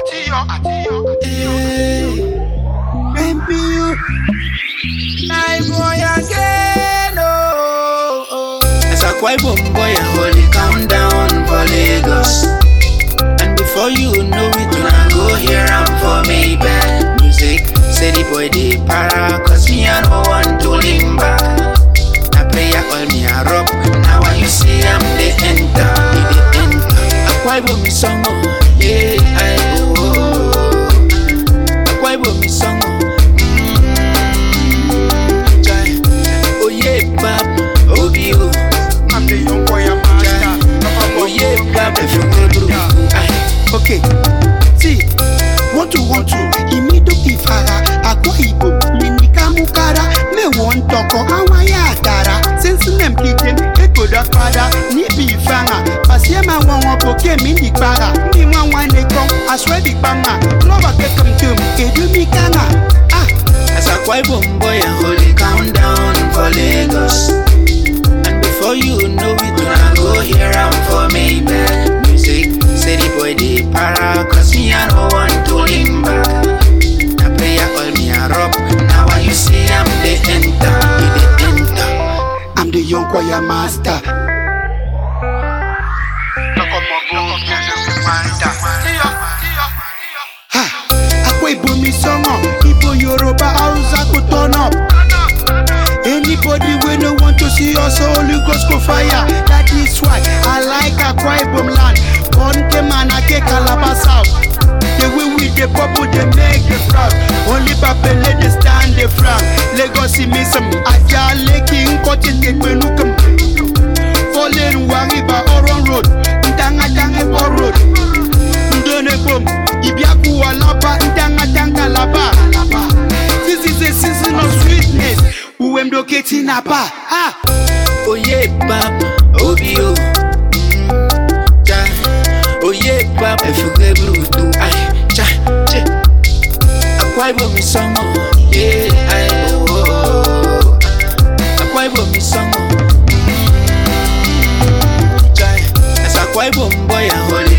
MPU. I boy again, oh, oh. As a quiet boy, a holy countdown for Lagos. And before you know it, when I go hear am for me bad music. Say the boy the para, cause me I no want to limp back. I pray I all me a rub. Now when you see I'm the enter, me the enter. A quiet boy me song, oh, yeah, I oh. oh, oh. A quiet boy me song, oh. Mm, jai. Oh yeah, bab, oh you. I'm the young boy, I'm master. Oh yeah, bab, if you go through. Aye. Okay, see, want to want to imido ifara akwa igbo minika mukara me want toko awa ya atara since nem kiken ekoda fada ni bi ifanga pasie ma wọn wọn poke mi ni para ni wọn wọn ne kọn aswe bi panga lọba kekam tum edu mi kanga ah As a quiet boy, a holy countdown for Lagos. And before you know it, when I go hear am for me bad music. Say the boy the para, cause me I no want to limp back. I pray I all me a rub. Now when you see I'm the enter, me the enter. I'm the young choir master. Ha! Akwa Igbo mi sọmọ, Igbo Yoruba Hausa go turn up. Anybody wey no want to see us Holy Ghost go fire. That is why I like Akwa Ibom land. Born came and I get Calabar South. The way we dey bubble dey make the proud. Only Babele dey stand the frown. Lagos mi some Ajah Lekki Nkoti Tekpenukum. Fallen Wariba Oron Road, Ndanga Ebo Road. Ndone Bom, Ibiaku Alaba, Ndanga Danga Laba. This is a season of sweetness. Uwem doketi na pa. Ah. Oh yeah, bab, oh bio. Mm, ja. Oh yeah, bab, if you get brutal, ay, cha, che. Akwai bo mi song, oh, yeah, ay, oh, oh, oh. Akwai bo mi song, oh. Mm, ja. As akwai bo boy, a holy